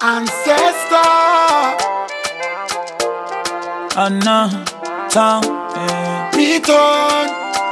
Ancestor. Oh no, town, yeah. Beaton.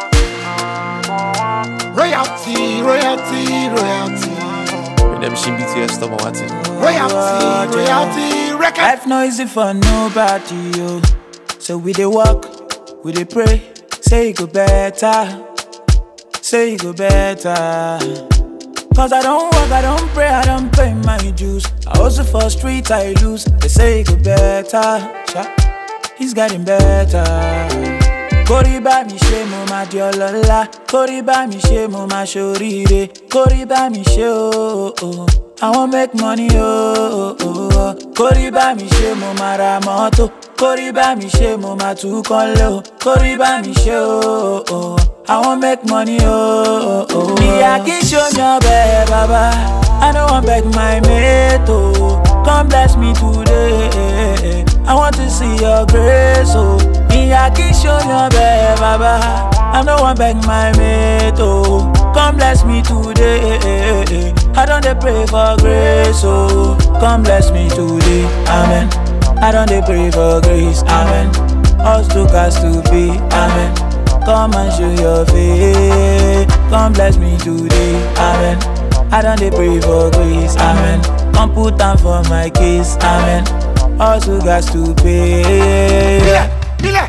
Royalty, royalty, royalty. Redemption BTS stop watching. Royalty, royalty, record. Life no easy for nobody, yo. So we dey walk, we dey pray, say it go better, say it go better. Cause I don't work, I don't pray, I don't pay my dues. I hustle for street, I lose. They say it go better, Sha. He's getting better. Kórí bá mi ṣe mo máa di ọlọ́lá. Kórí bá mi ṣe mo máa ṣoríire. Kórí bá mi ṣe o. o. I wan make money o. o. Kórí bá mi ṣe mo máa ra mọ́tò. Kórí bá mi ṣe mo máa tún kọ́lé o. Kórí bá mi ṣe o. o. I wan make money o. Ìyá kì í ṣomi ọbẹ̀ bàbá. I no wan beg my mate o. Come bless me today. I want to see your grace o. Ìyá kì í ṣomi ọbẹ̀ bàbá. I no wan beg my mate o. Come bless me today. I don dey pray for grace o. Come bless me today. Amen. I don dey pray for grace. Amen. Us two cast to be. Amen. Come and show your face. Come bless me today. Amen. I don dey pray for grace. Amen. Come put am for my case. Amen. Us two got to pay. Nílẹ̀, nílẹ̀.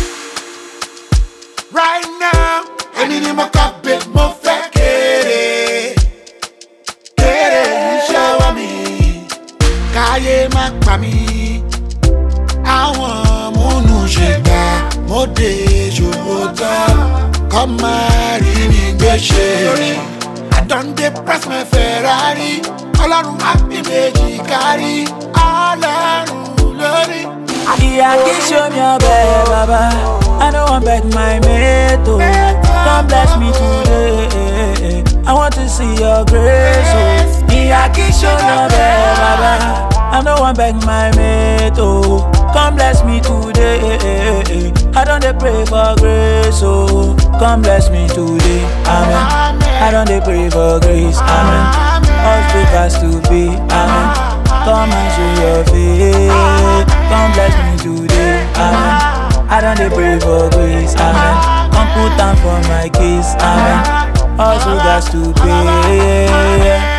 Right now, èmi ni mo kọ́ pé mo fẹ́ kéré. Kéré iṣẹ́ ọwọ́ mi, káyé má pa mí. Àwọn múnú ṣe gbà, mo dé ṣòwò tán. Kọ́ máa rí mi gbé ṣe. I don dey press my Ferrari. Ọlọ́run á bí méjì kárí. Ọlọ́run lórí. Ìyá kì í ṣomi ọbẹ̀ bàbá. I no wan beg my mate o. Come bless me today. I want to see your grace o. Ìyá kì í ṣomi ọbẹ̀ bàbá. I no wan beg my mate o. Come bless me today. I don dey pray for grace o. Come bless me today. Amen. I don dey pray for grace. Amen. All to pass to be. Amen. Come and show your face. Come bless me today. Amen. I don dey pray for grace. Amen. Come put am for my case. Amen. Also got to pay.